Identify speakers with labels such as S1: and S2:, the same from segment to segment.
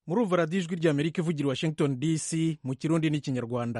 S1: murumva radiyo ijwi ry'amerika ivugira i washington dc mu kirundi n'ikinyarwanda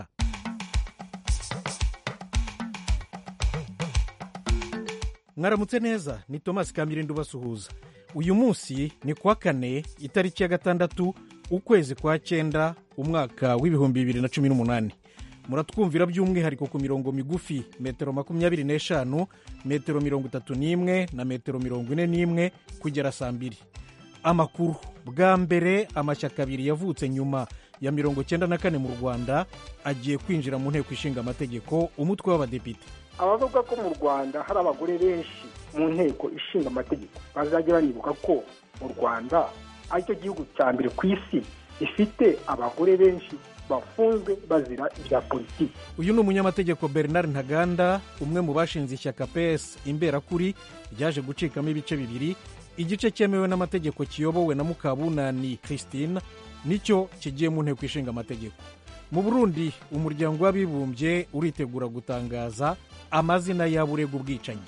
S1: mwaramutse neza ni thomas kamirindo ubasuhuza uyu munsi ni kuwa kane itariki ya gatandatu ukwezi kwa cyenda umwaka w'ibihumbi bibiri na cumi n'umunani muratwumvira by'umwihariko ku mirongo migufi metero makumyabiri n'eshanu metero mirongo itatu n'imwe na metero mirongo ine n'imwe kugera saa mbiri amakuru bwa mbere amashyaka abiri yavutse nyuma ya mirongo cyenda na kane mu rwanda agiye kwinjira mu nteko ishinga amategeko umutwe w'abadepite
S2: abavuga ko mu rwanda hari abagore benshi mu nteko ishinga amategeko bazajya banibuka ko mu rwanda aricyo gihugu cya mbere ku isi gifite abagore benshi bafunzwe bazira ibya politiki
S1: uyu ni umunyamategeko bernard ntaganda umwe mu bashinze ishyaka ps imberakuri ryaje gucikamo ibice bibiri igice cyemewe n'amategeko kiyobowe na mukabunani christine nicyo kigiye mu nteko ishinga amategeko mu burundi umuryango w'abibumbye uritegura gutangaza amazina y'aburega ubwicanyi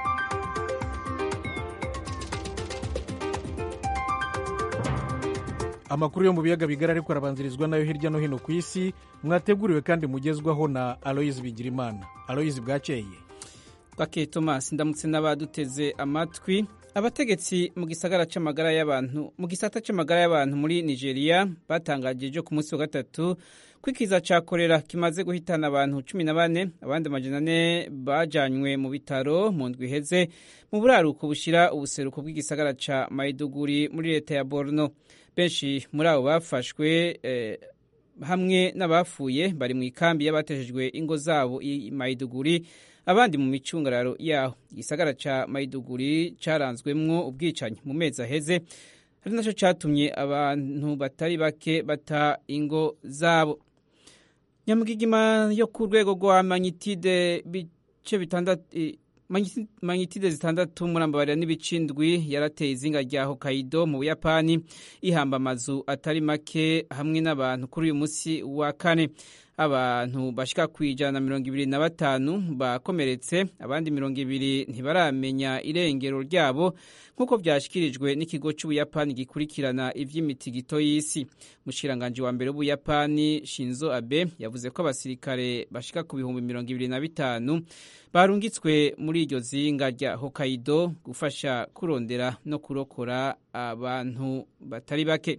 S1: amakuru yo mu biyaga bigari ariko arabanzirizwa nayo hirya no hino ku isi mwateguriwe kandi mugezwaho na aloyizi bigirimana aloyizi bwakeye
S3: bake thomas ndamutse n'abaduteze amatwi abategetsi mu gisagara c'amagara y'abantu mu gisata c'amagara y'abantu muri nigeria batangaje ejo ku munsi wa gatatu ko ikiza ca korera kimaze guhitana abantu cumi na bane abandi amajana ane bajanywe mu bitaro mu ndwi iheze mu buraruko bushira ubuseruko bw'igisagara ca maiduguri muri leta ya borno benshi muri abo bafashwe eh, hamwe n'abapfuye bari mu ikambi y'abateshejwe ingo zabo i maiduguri abandi mu micungararo yaho igisagara ca maiduguri caranzwemwo ubwicanyi mu mezi aheze ari naco catumye abantu batari bake bata ingo zabo nyamugigima yo ku rwego rwa manyitide bice bitandatu manyitide zitandatu murambabarira n'ibicindwi yarateye izinga rya hokaido mu buyapani ihamba amazu atari make hamwe n'abantu kuri uyu munsi wa kane abantu bashika ku ijana na mirongo ibiri na batanu bakomeretse abandi mirongo ibiri ntibaramenya irengero ryabo nk'uko byashyikirijwe n'ikigo cy'ubuyapani gikurikirana iby'imitigito y'isi umushikiranganji wa mbere w'ubuyapani shinzo abe yavuze ko abasirikare bashika ku bihumbi mirongo ibiri na bitanu barungitswe muri iryo zinga rya hokaido gufasha kurondera no kurokora abantu batari bake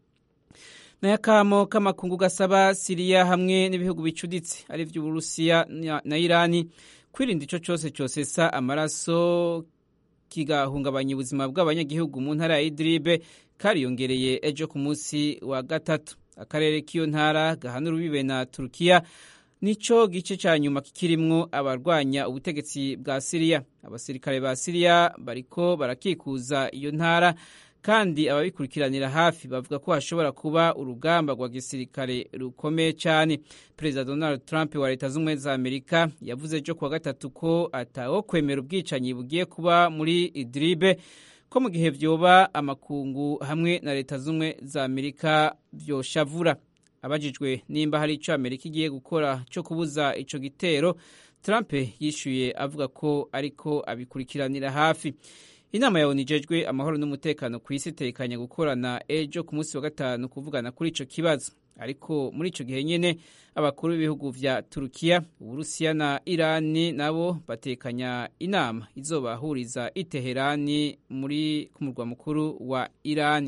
S3: n'akamo k'amakungu gasaba siriya hamwe n'ibihugu bicuditse ari by'uburusiya na irani kwirinda icyo cyose cyosesa amaraso kigahungabanya ubuzima bw'abanyagihugu mu ntara ya idiribe kariyongereye ejo ku munsi wa gatatu akarere k'iyo ntara gahana urubibe na turukiya nicyo gice cya nyuma kikirimwo abarwanya ubutegetsi bwa siriya abasirikare ba siriya bariko barakikuza iyo ntara kandi ababikurikiranira hafi bavuga ko hashobora kuba urugamba rwa gisirikare rukomeye cyane perezida donald trump wa leta z'ubumwe za amerika yavuze ejo kuwa gatatu ko atawo kwemera ubwicanyi bugiye kuba muri idiribe ko mu gihe vyoba amakungu hamwe na leta z'ubumwe za amerika vyoshavura abajijwe nimba hari ico amerika igiye gukora cyo kubuza ico gitero trump yishuye avuga ko ariko abikurikiranira hafi inama ya onu ijejwe amahoro n'umutekano ku isi itekanye gukorana ejo ku munsi wa gatanu kuvugana kuri ico kibazo ariko muri ico gihe nyene abakuru b'ibihugu vya turukiya uburusiya na irani nabo batekanya inama izobahuriza i teherani muri ku murwa mukuru wa irani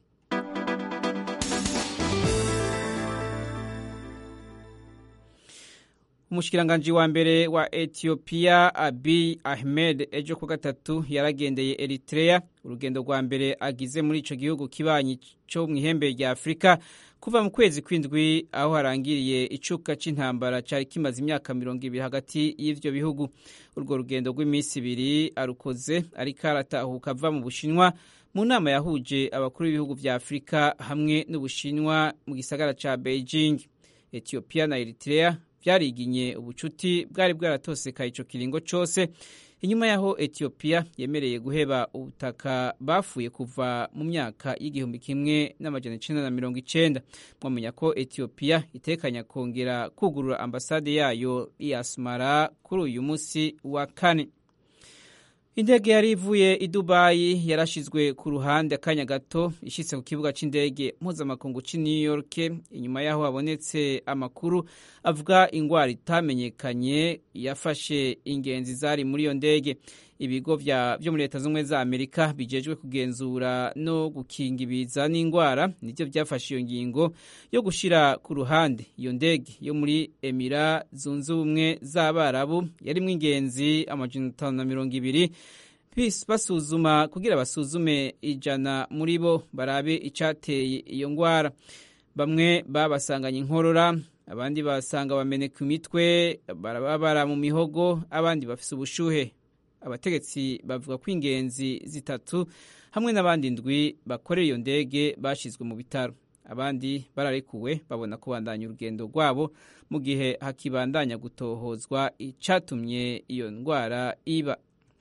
S3: umushikiranganji wa mbere wa etiyopiya abiy ahmed ejo ku gatatu yaragendeye eritrea urugendo rwa mbere agize muri ico gihugu kibanyi co mu ihembe rya afurika kuva mu kwezi kw'indwi aho harangiriye icuka c'intambara cari kimaze imyaka mirongo ibiri hagati y'ivyo bihugu urwo rugendo rw'iminsi ibiri arukoze ariko aratahuka ava mu bushinwa mu nama yahuje abakuru b'ibihugu vya afurika hamwe n'ubushinwa mu gisagara ca beijing etiyopiya na eritrea byariginye ubucuti bwari bwaratosekaye ico kiringo cose inyuma yaho etiyopiya yemereye guheba ubutaka bafuye kuva mu myaka y'igihumbi kimwe n'amajana icenda na mirongo icenda mwamenya ko etiyopiya itekanya kongera kugurura ambasade yayo i asmara kuri uyu munsi wa kane indege yari ivuye i dubayi yarashizwe ku ruhande akanya gato ishyitse ku kibuga cy'indege mpuzamakungu cy'i new york inyuma y'aho habonetse amakuru avuga indwara itamenyekanye yafashe ingenzi zari muri iyo ndege ibigo byo muri leta z'ubumwe za amerika bijejwe kugenzura no gukinga ibiza n'indwara nibyo byafashe iyo ngingo yo gushyira ku ruhande iyo ndege yo muri emira zunze ubumwe z'abarabu yarimo ingenzi amajana atanu na mirongo ibiri basuzuma kugira basuzume ijana muri bo barabe icyateye iyo ndwara bamwe babasanganye inkorora abandi basanga bameneka imitwe barababara mu mihogo abandi bafite ubushuhe abategetsi bavuga ko ingenzi zitatu hamwe n'abandi ndwi bakorera iyo ndege bashyizwe mu bitaro abandi bararekuwe babona kubandanya urugendo rwabo mu gihe hakibandanya gutohozwa icyatumye iyo ndwara iba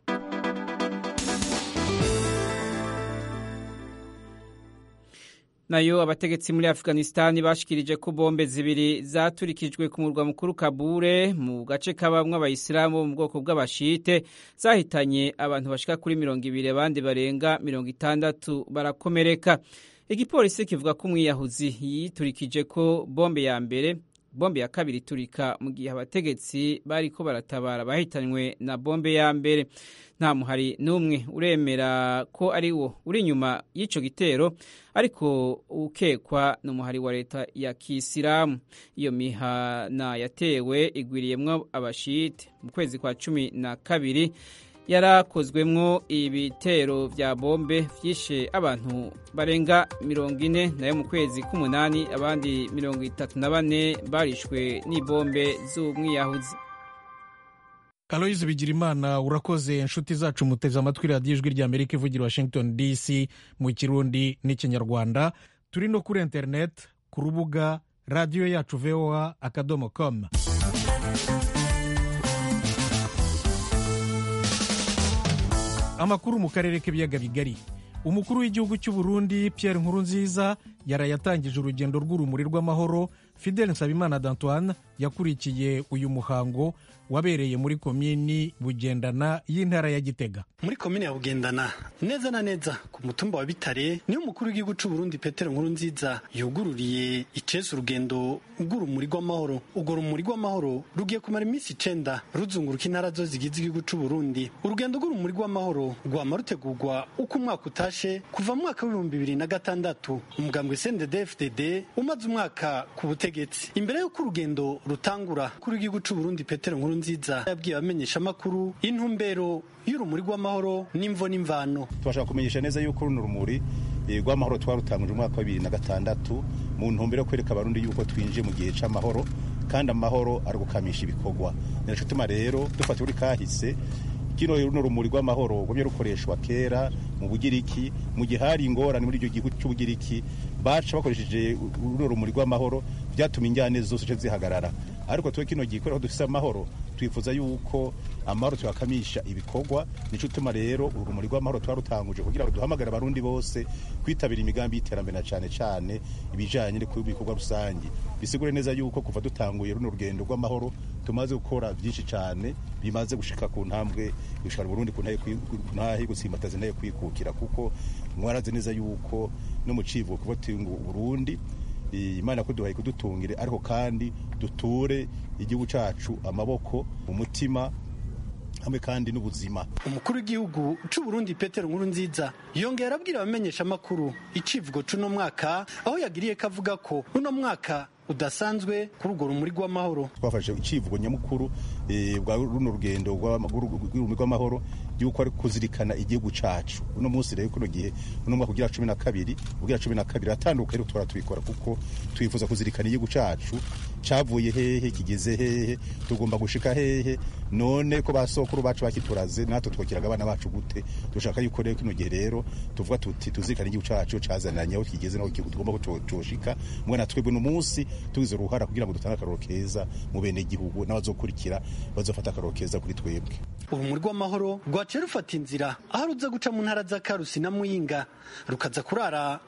S3: nayo abategetsi muri afghanistan bashikirije ko bombe zibiri zaturikijwe ku murwa mukuru kabure mu gace kabamwe abayisilamu bo mu bwoko bw'abashite zahitanye abantu bashika kuri mirongo ibiri abandi barenga mirongo itandatu barakomereka igipolisi kivuga ko umwiyahuzi yiturikije ko bombe ya mbere bombe ya kabiri iturika mu gihe abategetsi bari ko baratabara bahitanywe na bombe ya mbere nta muhari n'umwe uremera ko ari wo uri inyuma y'icyo gitero ariko ukekwa ni umuhari wa leta ya kisilamu iyo mihana yatewe igwiriyemwo abashite mu kwezi kwa cumi na kabiri yarakozwemwo ibitero vya bombe vyishe abantu barenga mirongo ine nayo mu kwezi k'umunani abandi mirongo itatu na bane barishwe n'ibombe z'umwiyahuzi
S1: aloyizi bigirimana urakoze inshuti zacu muteze amatwi radiyo ijwi rya amerika ivugira washington dc mu kirundi n'ikinyarwanda turi no kuri interineti ku rubuga radiyo yacu voa akadomo komu amakuru mu karere k'ibiyaga bigari umukuru w'igihugu cy'u Burundi Pierre Nkurunziza yarayatangije urugendo rw'urumuri rw'amahoro Fidel Nsabimana d'Antoine yakurikiye uyu muhango wabereye muri komini Bugendana y'intara ya Gitega
S4: muri komini ya Bugendana neza na neza ku mutumba wa Bitare niyo umukuru w'igihugu cy'u Burundi Petero Nkurunziza yugururiye icese urugendo rw'urumuri rw'amahoro urwo rumuri rw'amahoro rugiye kumara iminsi icenda ruzunguruka intara zo zigize igihugu cy'u Burundi urugendo rw'urumuri rw'amahoro rwama rutegurwa uko umwaka utashe kuva mu mwaka w'ibihumbi bibiri na gatandatu umugambwe CNDD-FDD umaze umwaka ku butegetsi imbere y'uko urugendo rutangura kuri igihugu cy'u Burundi Petero Nkurunziza yabwiye abamenyesha amakuru intumbero y'urumuri rw'amahoro n'imvo n'imvano
S5: tubashaka kumenyesha neza yuko runo rumuri rw'amahoro twarutanguje umwaka wa bibiri na gatandatu mu ntumbero yo kwereka abarundi yuko twinjiye mu gihe c'amahoro kandi amahoro ari gukamisha ibikorwa ninaco tuma rero dufata uri kahise kino runo rumuri rw'amahoro rwamye rukoreshwa kera mu bugiriki mu gihe hari ingorane muri icyo gihugu cy'ubugiriki baca bakoresheje runo rumuri rw'amahoro byatuma injyane zose zihagarara ariko twe kino gihe kubera ko dufise amahoro twifuza yuko amahoro tuyakamisha ibikorwa nico utuma rero urumuri rw'amahoro twarutanguje kugira ngo duhamagare abarundi bose kwitabira imigambi y'iterambere na cane cane ibijanye n'ibikorwa rusangi bisigure neza yuko kuva dutanguye runo rugendo rw'amahoro tumaze gukora byinshi cane bimaze gushika ku ntambwe gushika Burundi ku ntahe gusimbataza ntahe kwikukira kuko mwarazi neza yuko no mu civugo kuva tungu Burundi imana kuduhaye kudutungire ariko kandi duture igihugu cacu amaboko mu mutima hamwe kandi n'ubuzima
S4: umukuru w'igihugu cy'u Burundi Petero Nkurunziza yongera abwira abamenyesha amakuru icivugo c'uno mwaka aho yagiriye kavuga ko uno mwaka udasanzwe kuri urwo rumuri rw'amahoro
S5: twafashe icivugo nyamukuru bwa runo rugendo rw'urumuri rw'amahoro yuko ari kuzirikana igihugu cacu uno munsi rero kuno gihe uno mwaka ugira cumi na kabiri ugira cumi na kabiri atanduka rero twara tubikora kuko twifuza kuzirikana igihugu cacu cavuye hehe kigeze hehe tugomba gushika hehe none ko basokuru bacu bakituraze natwe twokiraga abana bacu gute dushaka yuko rero kino gihe rero tuvuga tuti tuzirikana igihugu cacu cazananye aho kigeze naho tugomba ko coshika mwana twebwe no munsi tugize uruhara kugira ngo dutange akaroro keza mu bene igihugu n'abazokurikira bazofata akaroro keza kuri twebwe
S4: urumuri rw'amahoro rwaciye rufata inzira aho ruza guca mu ntara za karusi na muyinga rukaza kurara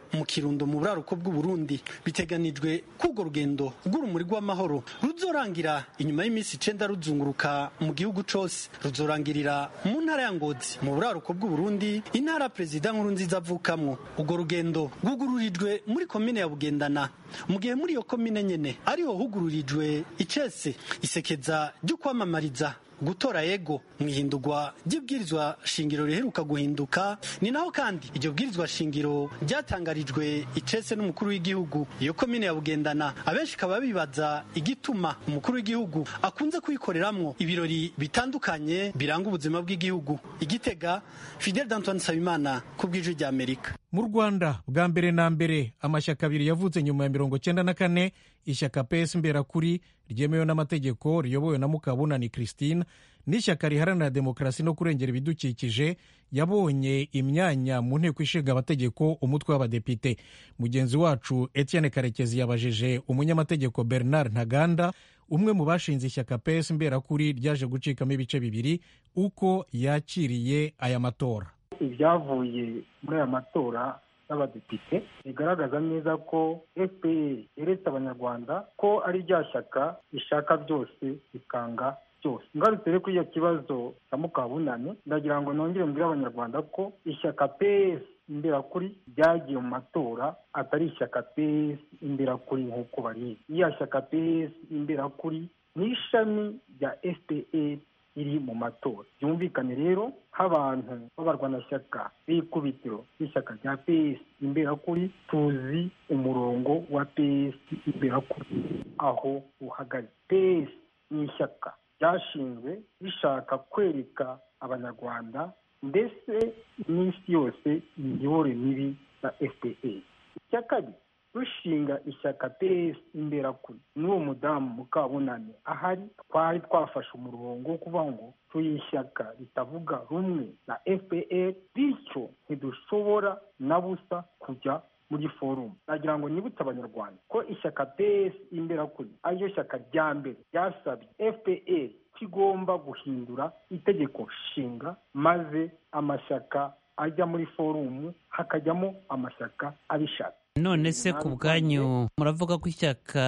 S4: mu kirundo mu buraruko bw'uburundi biteganijwe ko urwo rugendo rw'urumuri rw'amahoro ruzorangira inyuma y'iminsi icenda ruzunguruka mu gihugu cose ruzorangirira mu ntara ya ngozi mu buraruko bw'uburundi intara perezida nkuru nziza avukamwo urwo rugendo rwugururijwe muri komine ya bugendana mu gihe muri iyo komine nyene ariho hugururijwe icese isekeza ryo kwamamariza gutora yego mu ihindurwa ry'ibwirizwa shingiro riheruka guhinduka ni naho kandi iryo bwirizwa shingiro ryatangarijwe icese n'umukuru w'igihugu iyo komine ya bugendana abenshi kaba bibaza igituma umukuru w'igihugu akunze kuyikoreramwo ibirori bitandukanye biranga ubuzima bw'igihugu igitega fidel d'antoine nsabimana ku bw'ijwi rya amerika
S1: mu rwanda bwa mbere na mbere amashyaka abiri yavutse nyuma ya mirongo cyenda na kane ishyaka ps imberakuri ryemewe n'amategeko riyobowe na mukabunani christine n'ishyaka riharanira demokarasi no kurengera ibidukikije yabonye imyanya mu nteko ishinga amategeko umutwe w'abadepite mugenzi wacu etienne karekezi yabajije umunyamategeko bernard ntaganda umwe mu bashinze ishyaka ps imberakuri ryaje gucikamo ibice bibiri uko yakiriye aya matora
S2: ibyavuye muri aya matora y'abadepite bigaragaza neza ko fpr yeretse abanyarwanda ko ari rya shyaka rishaka byose rikanga byose ngarutse rero kuri icyo kibazo cya mukabunani ndagira ngo nongere mbwire abanyarwanda ko ishyaka ps imberakuri ryagiye mu matora atari ishyaka ps imberakuri nk'uko barizi iya shyaka ps imberakuri ni ishami rya fpr iri mu matora byumvikane rero nk'abantu b'abarwanashyaka b'ikubitiro b'ishyaka rya ps imberakuri tuzi umurongo wa ps imberakuri aho uhagaze ps ni ishyaka ryashinzwe rishaka kwereka abanyarwanda ndetse n'isi yose imiyoborere mibi ya fpr icya kabiri rushinga ishyaka ps imberakuri n'uwo mudamu mukabunani ahari twari twafashe umurongo wo kuvuga ngo turi ishyaka ritavuga rumwe na fpr bityo ntidushobora na busa kujya muri forumu nagira ngo nibutse abanyarwanda ko ishyaka ps imberakuri ariryo shyaka rya mbere ryasabye fpr ko igomba guhindura itegeko nshinga maze amashyaka ajya muri forumu hakajyamo amashyaka abishaka
S6: none se ku bwanyu muravuga ko ishyaka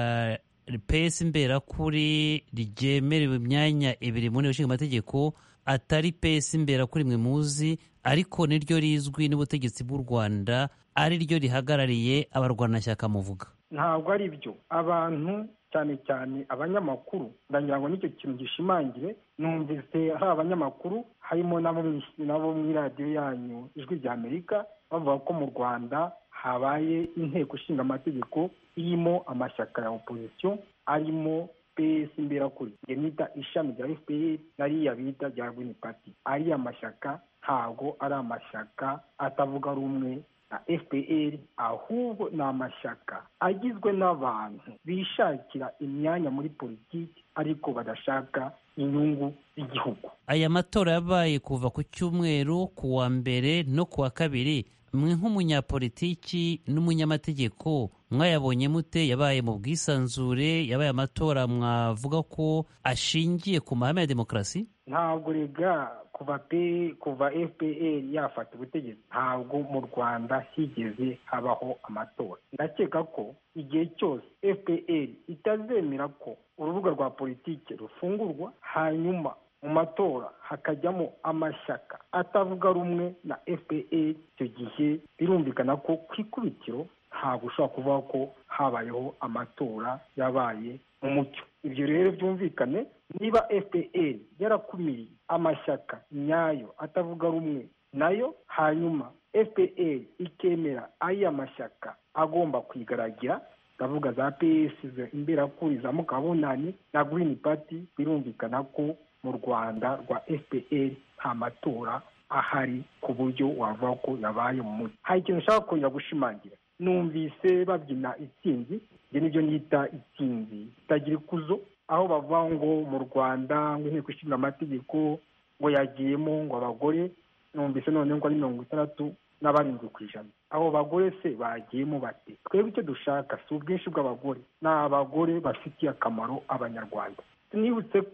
S6: pesi imberakuri ryemerewe imyanya ibiri mu nteko ishinga amategeko atari pesi imberakuri mwe muzi ariko niryo rizwi n'ubutegetsi bw'u rwanda ari ryo rihagarariye abarwanashyaka muvuga
S2: ntabwo ari byo abantu cyane cyane abanyamakuru ndagira ngo nicyo kintu gishimangire numvise hari abanyamakuru harimo nabo mu iradiyo yanyu ijwi rya amerika bavuga ko mu rwanda habaye inteko ishinga amategeko irimo amashyaka ya opozisiyo arimo ps imberakuri nita ishami rya fpr nariya bita rya green party ariya mashyaka ntabwo ari amashyaka atavuga rumwe na fpr ahubwo ni amashyaka agizwe n'abantu bishakira imyanya muri politiki ariko badashaka inyungu z'igihugu
S6: aya matora yabaye kuva ku cyumweru ku wa mbere no ku wa kabiri mwe nk'umunyapolitiki n'umunyamategeko mwayabonye mute yabaye mu bwisanzure yabaye amatora mwavuga ko ashingiye ku mahame ya demokarasi
S2: ntabwo rega kuva pe kuva fpr yafata ubutegetsi ntabwo mu rwanda higeze habaho amatora ndakeka ko igihe cyose fpr itazemera ko urubuga rwa politiki rufungurwa hanyuma mu matora hakajyamo amashyaka atavuga rumwe na fpr icyo gihe birumvikana ko ku ikubitiro ntabwo ushobora kuvuga ko habayeho amatora yabaye mu mucyo ibyo rero byumvikane niba fpr yarakumiriye amashyaka nyayo atavuga rumwe nayo hanyuma fpr ikemera ariya mashyaka agomba kwigaragira ndavuga za ps imberakuri za mukabunani na green party birumvikana ko mu rwanda rwa fpr nta matora ahari ku buryo wavuga ko yabaye mu mujyi hari ikintu ushaka kongera gushimangira numvise babyina itsinzi ibyo nibyo nita itsinzi itagira ikuzo aho bavuga ngo mu rwanda ngo inteko ishinga amategeko ngo yagiyemo ngo abagore numvise none ngo ari mirongo itandatu na barindwi ku ijana abo bagore se bagiyemo bate twebwe icyo dushaka si ubwinshi bw'abagore ni abagore bafitiye akamaro abanyarwanda nibutse ko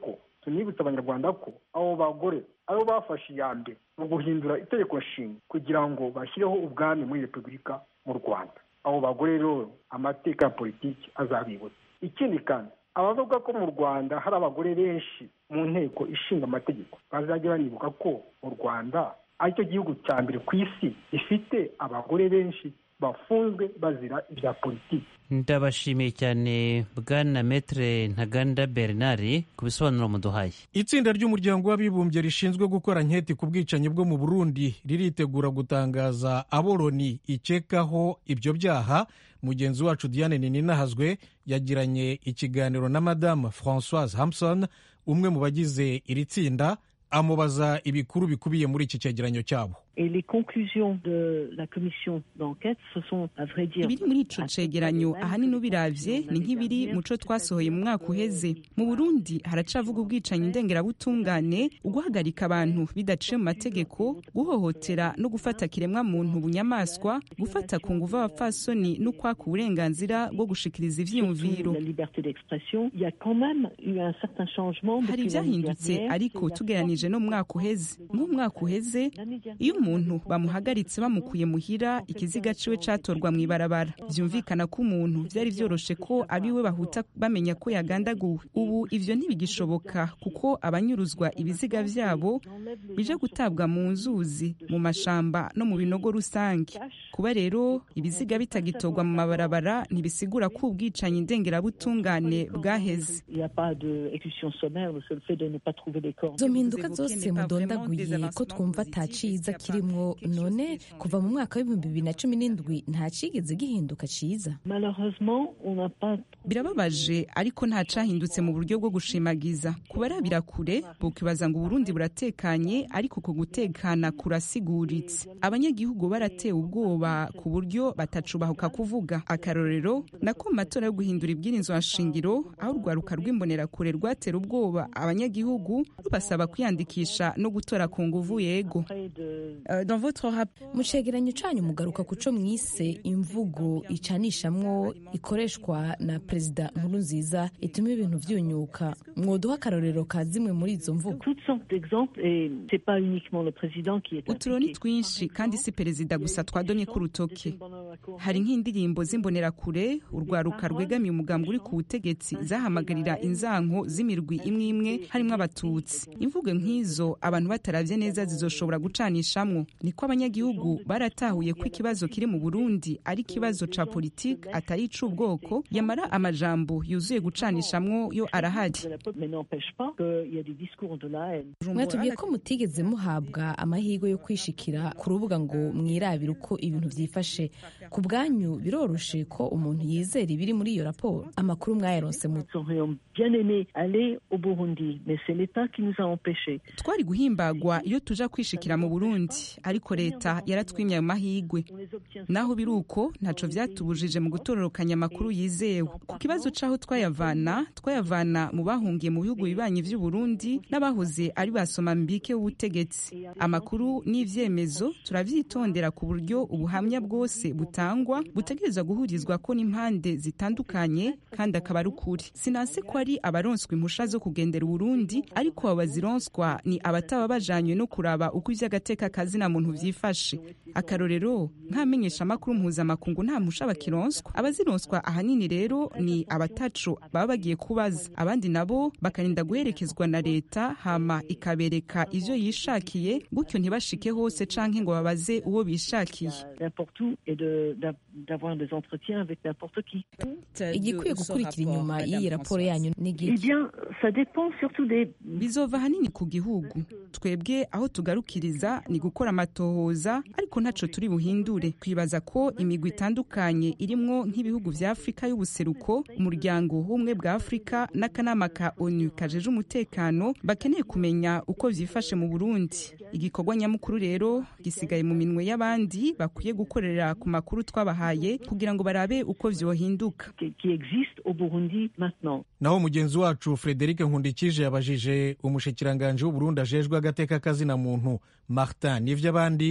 S2: tunibutse abanyarwanda ko abo bagore aribo bafashe iya mbere mu guhindura itegeko nshinga kugira ngo bashyireho ubwami muri repubulika mu rwanda abo bagore rero amateka ya politiki azabibutsa ikindi kandi abavuga ko mu rwanda hari abagore benshi mu nteko ishinga amategeko bazajya banibuka ko mu rwanda aricyo gihugu cya mbere ku isi gifite abagore benshi bafunzwe bazira ibya politiki
S6: ndabashimiye cyane bwana metere ntaganda bernard ku bisobanuro muduhaye
S1: itsinda ry'umuryango w'abibumbye rishinzwe gukora nketi ku bwicanyi bwo mu burundi riritegura gutangaza abo loni ikekaho ibyo byaha mugenzi wacu diane nininahazwe yagiranye ikiganiro na madamu francoise hamson umwe mu bagize iri tsinda amubaza ibikuru bikubiye muri iki cyegeranyo cyabo
S7: Et les conclusions de la commission d'enquête, ce sont, à vrai dire,
S8: ibiri muri ico cegeranyo ahanini ubiravye ni nk'ibiri mu co twasohoye mu mwaka uheze mu burundi haracavuga ubwicanyi ndengerabutungane uguhagarika abantu bidaciye mu mategeko guhohotera no gufata kiremwa muntu bunyamaswa gufata ku nguvu abapfasoni no kwaka uburenganzira bwo gushikiriza ivyiyumviro
S7: la liberté d'expression, il y a quand même eu un certain changement
S8: hari
S7: depuis l'année
S8: ivyahindutse
S7: dernière.
S8: ariko tugeranije no mu mwaka uheze nk'umwaka uheze iyo umuntu bamuhagaritse bamukuye muhira ikiziga ciwe catorwa mu ibarabara vyumvikana ko umuntu vyari vyoroshe ko abiwe bahuta bamenya ko yagandaguwe ubu ivyo ntibigishoboka kuko abanyuruzwa ibiziga vyabo bije gutabwa mu nzuzi mu mashamba no mu binogo rusange kuba rero ibiziga bitagitorwa mu mabarabara ntibisigura ko ubwicanyi ndengerabutungane bwaheze
S7: Il n'y a pas d'exécution sommaire, le seul fait de ne pas trouver les corps.
S9: izo mpinduka zose mudondaguye ko twumva ataciza kirimwo none kuva mu mwaka w'ibihumbi bibiri na cumi n'indwi nta cigeze gihinduka ciza
S7: Malheureusement, on n'a pas
S8: birababaje ariko nta cahindutse mu buryo bwo gushimagiza kubarabira kure bokibaza ngo uburundi buratekanye ariko uko gutekana kurasiguritse abanyagihugu baratewe ubwoba ku buryo batacubahuka kuvuga akarorero nako mu matora yo guhindura ibwirizwa nshingiro aho urwaruka rw'imbonerakure rwatera ubwoba abanyagihugu rubasaba kwiyandikisha no gutora ku nguvu yego
S7: près de
S8: Euh, dans votre rapport
S9: mu cegeranyo canyu mugaruka ku co mwise imvugo icanishamwo ikoreshwa na perezida nkuru nziza ituma ibintu vyunyuka mwoduha akarorero ka zimwe muri izo mvugo
S7: toutes sortes d'exemples et c'est pas uniquement le président qui est
S8: uturoni
S7: impliqué.
S8: twinshi kandi si perezida gusa twadonye ku rutoke hari nk'indirimbo z'imbonerakure urwaruka rwegamiye umugambi uri ku butegetsi zahamagarira inzanko z'imirwi imwe imwe harimo abatutsi imvugo nk'izo abantu bataravye neza zizoshobora gucanishamwo niko abanyagihugu baratahuye ko ikibazo kiri mu burundi ari ikibazo ca politike atari ic'ubwoko yamara amajambo yuzuye gucanishamwo yo arahari
S7: de la pop, mais n'empêche pas qu'il y a des discours de la haine.
S9: mwatubwiye ko mutigeze muhabwa amahirwe yo kwishikira ku rubuga ngo mwirabire uko ibintu vyifashe ku bwanyu biroroshe ko umuntu yizera ibiri muri iyo raporo amakuru mwayaronse mu
S7: Nous aurions bien aimé aller au Burundi, mais c'est l'État qui nous a empêchés.
S8: twari guhimbagwa iyo tuja kwishikira mu burundi ariko leta yaratwimye ayo mahigwe
S7: On les obtient
S8: naho biri uko ntaco vyatubujije mu gutororokanya amakuru yizewe ku kibazo c'aho twayavana twayavana mu bahungiye mu bihugu bibanyi vy'u Burundi n'abahoze ari basoma mbike w'ubutegetsi amakuru n'ivyemezo turavyitondera ku buryo ubuhamya bwose butangwa butegerezwa guhurizwa ko n'impande zitandukanye kandi akaba ari ukuri sinase ko ari abaronswa impusha zo kugendera uburundi ariko abo bazironswa ni abataba bajanywe no kuraba uko ivy'agateka kazina muntu vyifashe akarorero nk'amenyesha amakuru mpuzamakungu nta mpusha bakironswa abazironswa ahanini rero ni abataco baba bagiye kubaza abandi nabo bakarinda guherekezwa na leta hama ikabereka ivyo yishakiye gutyo ntibashike hose canke ngo babaze uwo bishakiye
S7: n'importe où et de- d'a- d'avoir des entretiens avec n'importe qui.
S9: igikwiye gukurikira inyuma y'iyi raporo yanyu
S7: Eh
S9: n'igiki
S7: bien, ça dépend surtout des
S8: bizova ahanini ku gihugu twebwe aho tugarukiriza ni gukora amatohoza ariko ntaco turi buhindure twibaza ko imigwi itandukanye irimwo nk'ibihugu vya afurika y'ubuseruko umuryango w'ubumwe bwa afurika n'akanama ka onu kajeje umutekano bakeneye kumenya uko vyifashe mu burundi igikorwa nyamukuru rero gisigaye mu minwe y'abandi bakwiye gukorera ku makuru twabahaye kugira ngo barabe uko vyohinduka
S7: qui, qui existent au Burundi maintenant.
S1: naho mugenzi wacu frederic nkundikije yabajije umushikiranganji w'uburundi ajejwe agateka kazina muntu martin n'ivy'abandi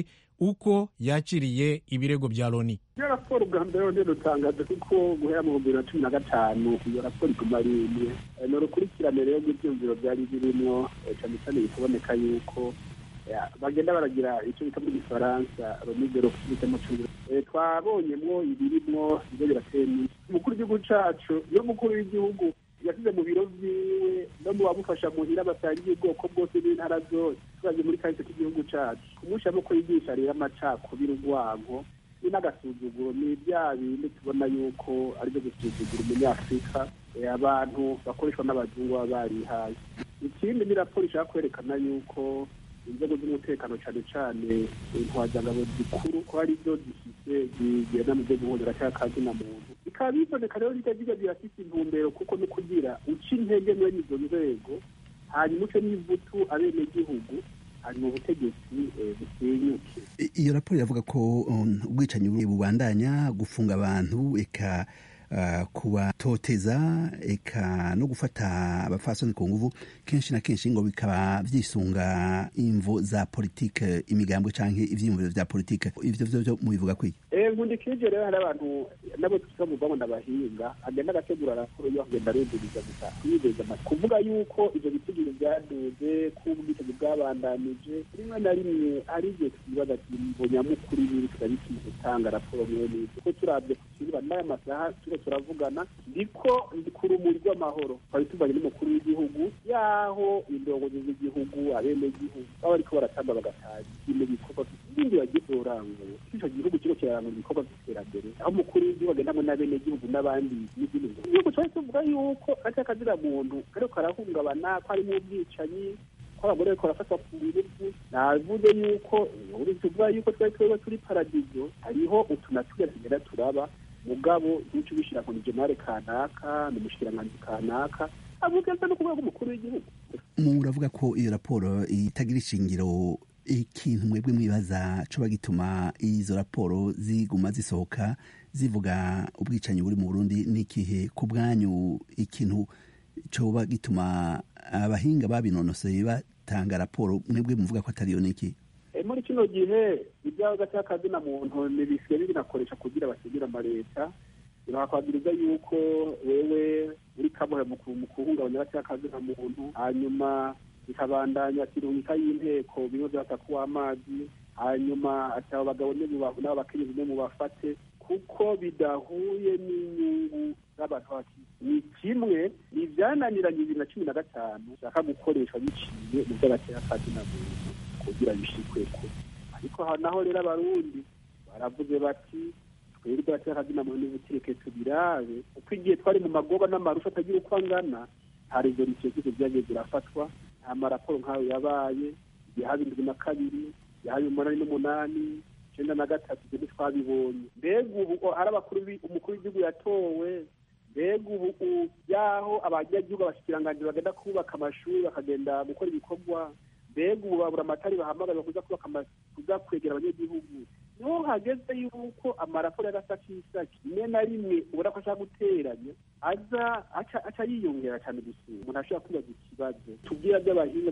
S1: uko yakiriye ibirego bya loni
S10: iyo raporo bwa mbere rero rutangaje kuko guhera mu bibiri na cumi na gatanu iyo raporo iguma ari imwe ni urukurikirane rero rw'ibyumviro byari birimo cyane cyane bikaboneka yuko bagenda baragira icyo bita muri gifaransa romigero kibita mu cyongereza twabonyemwo ibirimwo ibyo birateye iminsi umukuru w'igihugu cacu iyo umukuru w'igihugu yasize mu biro vyiwe no mu bamufasha muhira basangiye ubwoko bwose n'intara zose turavye muri kahise k'igihugu cacu kumushiramo ko yigisha rero amacakubiri urwango ni n'agasuzuguro ni bya bindi tubona yuko aribyo gusuzugura umunyafurika abantu bakoreshwa n'abazungu baba barihaye ikindi ni raporo ishaka kwerekana yuko inzego z'umutekano cyane cyane intwazangabo zikuru ko ari byo zifite zigenda mu byo guhondera cyangwa akazina muntu bikaba biboneka rero bijya bijya birafite intumbero kuko no kugira uca intege mwene izo nzego hanyuma uce n'ivutu abenegihugu hanyuma ubutegetsi busenyuke
S11: iyo raporo iravuga ko ubwicanyi bubandanya gufunga abantu eka kubatoteza eka no gufata abafasoni ku nguvu kenshi na kenshi ngo bikaba vyisunga imvo za politike imigambwe canke ivyiyumviro vya politike ivyo vyo vyo mubivuga kwiki
S10: nkundikije rero hari abantu nabo tuza mu bwabo ndabahinga agenda agategura raporo yo agenda arunduriza gusa yibeza amata kuvuga yuko ivyo bitigiri vyaduze ko ubwicanyi bwabandanije rimwe na rimwe ari igihe twibaza ati mvo nyamukuru y'ibi turabikwiye gutanga raporo mwene ivyo kuko turavye ku kibuga n'aya masaha turiho turavugana ndiko ndi ku rumuri rw'amahoro twari tuvanye n'umukuru w'igihugu yaho indongozi z'igihugu abenegihugu baba bariko baratamba bagataha ibintu bikorwa ibindi bagiye kurangura ico gihugu kiriko kirarangura ibikorwa vy'iterambere aho umukuru w'igihugu agendamo n'abenegihugu n'abandi n'izindi ngo igihugu twari tuvuga yuko ati akazira muntu kariko karahungabana ko harimo ubwicanyi ko abagore bariko barafatwa ku nguvu navuze yuko tuvuga yuko twari twebwe turi paradizo hariho utunatuye tugenda turaba mugabo nico ubishira ngo ni jenare kanaka ni umushikiranganji kanaka avuga no ku rwego umukuru w'igihugu
S11: muravuga ko iyo raporo itagira ishingiro ikintu mwebwe mwibaza coba gituma izo raporo ziguma zisohoka zivuga ubwicanyi buri mu burundi n'ikihe ku bwanyu ikintu coba gituma abahinga babinonoseye batanga raporo mwebwe muvuga ko atariyo niki
S10: muri kino gihe ibyaho gati na muntu ntibisigaye binakoresha kugira basigire amaleta birakwagiriza yuko wewe uri kamuhe mu kuhungabanya gati na muntu hanyuma bikabandanya kirungika y'inteko bimwe byata kuwa amazi hanyuma ati abo bagabo n'abakenyezi ne mubafate kuko bidahuye n'inyungu z'abantu b'abakiriya ni kimwe ni ibyananiranye bibiri na cumi na gatanu bishaka gukoreshwa biciye mu by'agati na muntu kugira bishikweko ariko naho rero abarundi baravuze bati twebwe akazina muntu n'ubutireke tubirabe uko igihe twari mu magoba n'amarusha atagira uko angana nta rezolisiyo zose zagiye zirafatwa nta maraporo nk'ayo yabaye igihe haba indwi na kabiri yahaye umunani n'umunani icyenda na gatatu ibyo ntitwabibonye mbega ubu hari abakuru umukuru w'igihugu yatowe mbega ubu yaho abanyagihugu abashikiranganji bagenda kubaka amashuri bakagenda gukora ibikorwa mbega ubu babura amatari bahamagaza kuza kubaka kuza kwegera abanyagihugu niho hageze yuko amaraporo y'agasakisaki rimwe na rimwe ubona ko ashaka guteranya aza aca yiyongera cyane gusura umuntu ashobora kwibaza ikibazo tubwira by'abahinga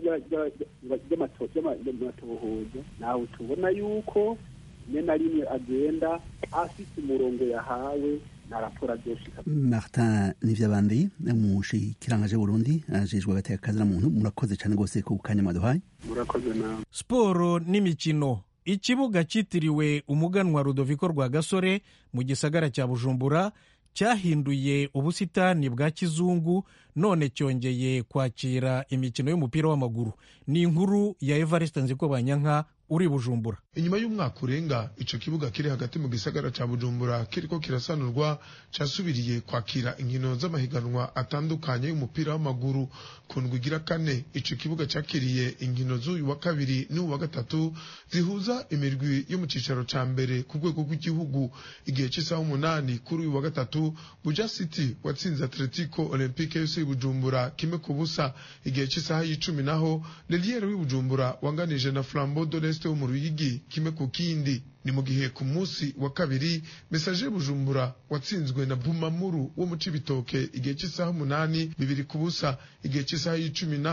S10: by'amatohoza nawe tubona yuko rimwe na rimwe agenda afite umurongo yahawe na raporo azoshika
S11: martin nivyabandi umushikirangaje burundi ajejwe agateka kazina muntu murakoze cyane rwose ku kanya mwaduhaye
S10: murakoze nawe
S1: siporo n'imikino ikibuga cyitiriwe umuganwa rudoviko rwa gasore mu gisagara cya bujumbura cyahinduye ubusitani bwa kizungu none cyongeye kwakira imikino y'umupira w'amaguru ni inkuru ya evariste nzikobanyanka uri bujumbura
S12: inyuma y'umwaka urenga ico kibuga kiri hagati mu gisagara ca bujumbura kiriko kirasanurwa casubiriye kwakira inkino z'amahiganwa atandukanye y'umupira w'amaguru ku ndwi igira kane ico kibuga cakiriye inkino z'uyu wa kabiri n'uyu wa gatatu zihuza imirwi yo mu cicaro ca mbere ku rwego rw'igihugu igihe c'isaha umunani kuri uyu wa gatatu buja city watsinze atletico olympique yose bujumbura kimwe ku busa igihe c'isaha y'icumi naho leliere w'ibujumbura wanganije na flambeau de l'est wo mu ruyigi kimwe ku kindi ni mu gihe ku munsi wa kabiri mesaje bujumbura watsinzwe na bumamuru wo mu cibitoke igihe cy'isaha umunani bibiri ku busa igihe cy'isaha y'icumi naho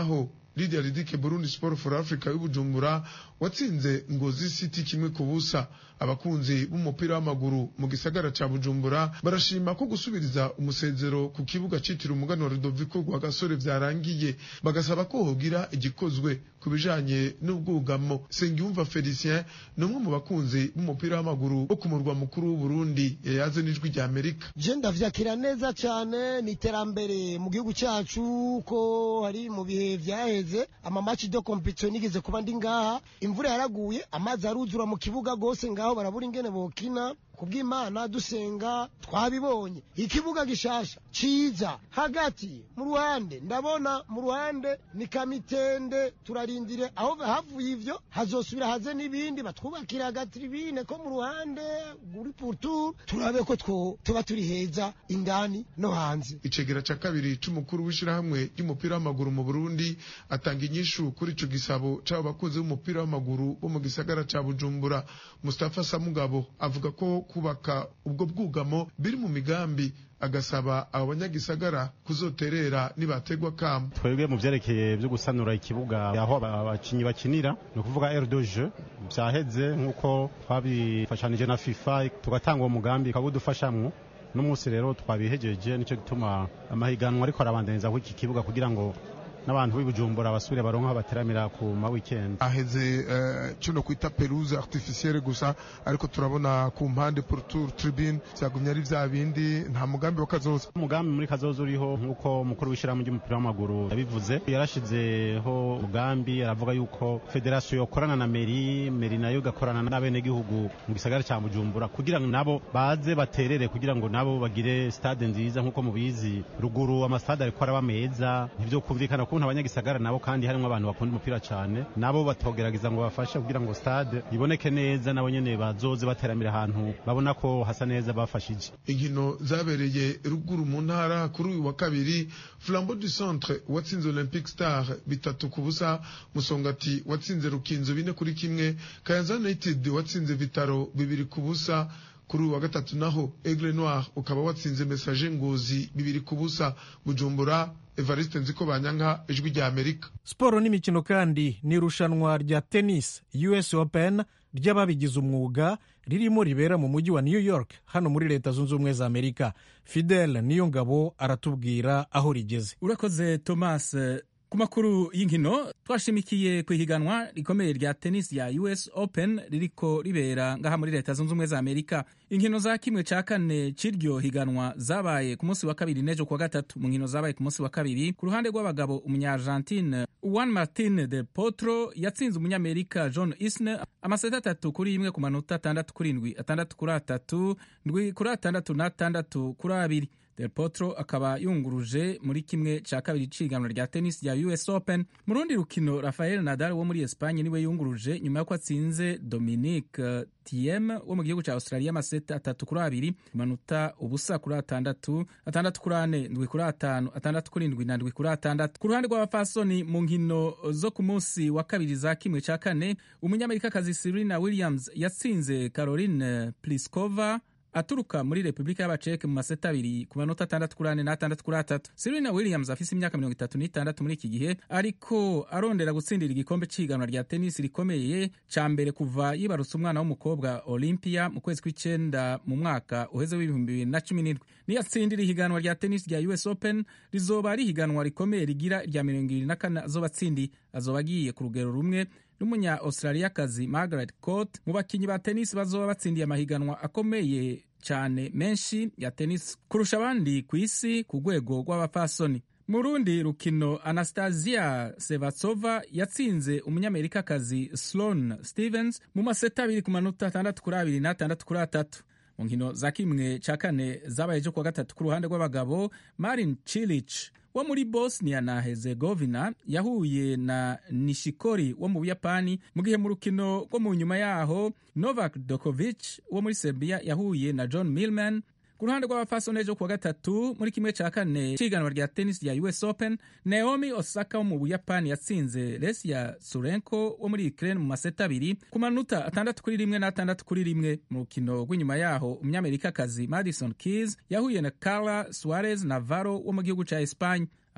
S12: Lydia Ridike Burundi Sport for Africa y'Ubujumbura watsinze Ngozi City kimwe ku busa abakunzi b'umupira w'amaguru mu gisagara ca Bujumbura barashima ko gusubiriza umusezero ku kibuga citiriwe umugani wa Rudoviko rwa gasore vyarangiye bagasaba ko hogira igikozwe ku bijanye n'ubwugamo Sengiyumva Felicien ni umwe mu bakunzi b'umupira w'amaguru wo ku murwa mukuru w'Uburundi yayaze n'ijwi rya Amerika
S13: je ndavyakira neza cane ni iterambere mu gihugu cyacu ko hari mu bihe vyaheze amamaci de competition nigeze kuba ndi ngaha imvura yaraguye amazi aruzura mu kibuga gose ngaho barabura ingene bokina kubw'imana dusenga twabibonye ikibuga gishasha ciza hagati mu ruhande ndabona mu ruhande ni kamitende turarindire aho havuye ivyo hazosubira haze n'ibindi batwubakira hagati ibine ko mu ruhande guri pourtour turabe ko two tuba turi heza indani no hanze
S12: icegera ca kabiri c'umukuru w'ishirahamwe ry'umupira w'amaguru mu Burundi atanga inyishu kuri ico gisabo c'abo bakunzi b'umupira w'amaguru bo mu gisagara ca Bujumbura Mustafa Samugabo avuga ko kubaka ubwo bwugamo biri mu migambi agasaba abo banyagisagara kuzoterera nibategwa kamo
S14: twebwe mu vyerekeye vyo gusanura ikibuga aho abakinyi bakinira ni ukuvuga R2J vyaheze nk'uko twabifashanije na FIFA tugatanga uwo mugambi ukabudufashamwo n'umunsi rero twabihejeje nico gituma amahiganwa ariko arabandaniza kw'iki kibuga kugira ngo n'abantu b'ibujumbura basubire baronka aho bateramira ku ma weekend
S12: aheze uh, kino kwita perouse artificielle gusa ariko turabona ku mpande pourtour tribune vyagumye ari vya bindi nta mugambi wa kazoza
S14: umugambi muri kazoza uriho nk'uko umukuru w'ishirahamwe ry'umupira w'amaguru yabivuze yarashizeho umugambi aravuga yuko federasiyo yokorana na meri meri nayo igakorana n'abenegihugu mu gisagara ca bujumbura kugira ngo nabo baze baterere kugira ngo nabo bagire stade nziza nk'uko mubizi ruguru amastade ariko araba meza ntivyo kumvikana ukuntu abanyagisagara nabo kandi harimo abantu bakunda umupira cyane nabo batogerageza ngo bafashe kugira ngo stade iboneke neza nabo nyene bazoze bateramira ahantu babona ko hasa neza bafashije
S12: inkino zabereye ruguru mu ntara kuri uyu wa kabiri flambeau du centre watsinze olympic star bitatu ku busa musongati watsinze rukinzo bine kuri kimwe kayanza united watsinze vitaro bibiri ku busa kuri uyu wa gatatu naho aigle noir ukaba watsinze message ngozi bibiri ku busa bujumbura evariste nziko banyanka ijwi rya amerika
S1: siporo n'imikino kandi ni irushanwa rya tennis us open ry'ababigize umwuga ririmo ribera mu mujyi wa new york hano muri leta zunze ubumwe za amerika fidel niyo ngabo aratubwira aho rigeze
S15: urakoze thomas ku makuru y'inkino twashimikiye ku ihiganwa rikomeye rya tennis ya us open ririko ribera ngaha muri leta zunze ubumwe za amerika inkino za kimwe cya kane cy'iryo higanwa zabaye ku munsi wa kabiri n'ejo kuwa gatatu mu nkino zabaye ku munsi wa kabiri ku ruhande rw'abagabo umunyargentine juan martin de potro yatsinze umunyamerika john isner amaseti atatu kuri imwe ku manota atandatu kuri indwi atandatu kuri atatu ndwi kuri atandatu n'atandatu kuri abiri del potro akaba yunguruje muri kimwe cya kabiri cy'ihiganwa rya tennis rya us open mu rundi rukino rafael nadal wo muri espanye niwe yunguruje nyuma y'uko atsinze dominique tiem wo mu gihugu cya australia amaseti atatu kuri abiri manota ubusa kuri atandatu atandatu kuri ane ndwi kuri atanu atandatu kuri ndwi na ndwi kuri atandatu ku ruhande rw'abafasoni mu nkino zo ku munsi wa kabiri za kimwe cya kane umunyamerikakazi serena williams yatsinze caroline pliskova aturuka muri repubulika y'abaceke mu maseta abiri ku manota atandatu kuri ane n'atandatu kuri atatu serena williams afise imyaka mirongo itatu n'itandatu muri iki gihe ariko arondera gutsindira igikombe cy'ihiganwa rya tenisi rikomeye ca mbere kuva yibarutse umwana w'umukobwa olympia mu kwezi kw'icenda mu mwaka uheze w'ibihumbi bibiri na cumi n'indwi niyatsindira ihiganwa rya tenisi rya us open rizoba ari ihiganwa rikomeye rigira irya mirongo ibiri na kane azoba atsindiye azoba agiye ku rugero rumwe n'umunya australiakazi margaret court mu bakinnyi ba tenisi bazoba batsindiye amahiganwa akomeye cyane menshi ya tenisi kurusha abandi ku isi ku rwego rw'abapfasoni mu rundi rukino anastasia sevatsova yatsinze umunyamerikakazi sloan stevens mu maseta abiri ku manota atandatu kuri abiri n'atandatu kuri atatu mu nkino za kimwe cya kane zabaye ejo kuwa gatatu ku ruhande rw'abagabo marin chilich wo muri bosnia na herzegovina yahuye na nishikori wo mu buyapani mu gihe mu rukino rwo mu nyuma yaho novak dokovic wo muri serbia yahuye na john milman ku ruhande rw'abapfasoni ejo kuwa gatatu muri kimwe cya kane cy'iganwa rya tennis rya us open naomi osaka wo mu buyapani yatsinze lesia surenko wo muri ukraine mu maseta abiri ku manota atandatu kuri rimwe n'atandatu kuri rimwe mu rukino rw'inyuma yaho umunyamerikakazi madison keys yahuye na carla suarez navarro wo mu gihugu cya espanye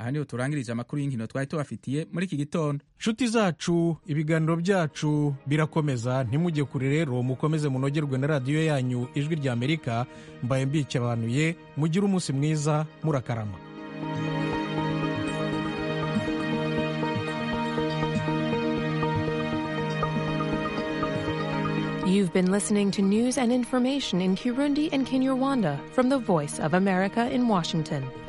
S15: aha niho turangirije amakuru y'inkino twari tubafitiye muri iki gitondo
S1: nshuti zacu ibiganiro byacu birakomeza ntimujye kure rero mukomeze munogerwe na radiyo yanyu ijwi rya amerika mbaye mbikebanuye mugire umunsi mwiza murakarama
S16: You've been listening to news and information in Kirundi and Kinyarwanda from the Voice of America in Washington.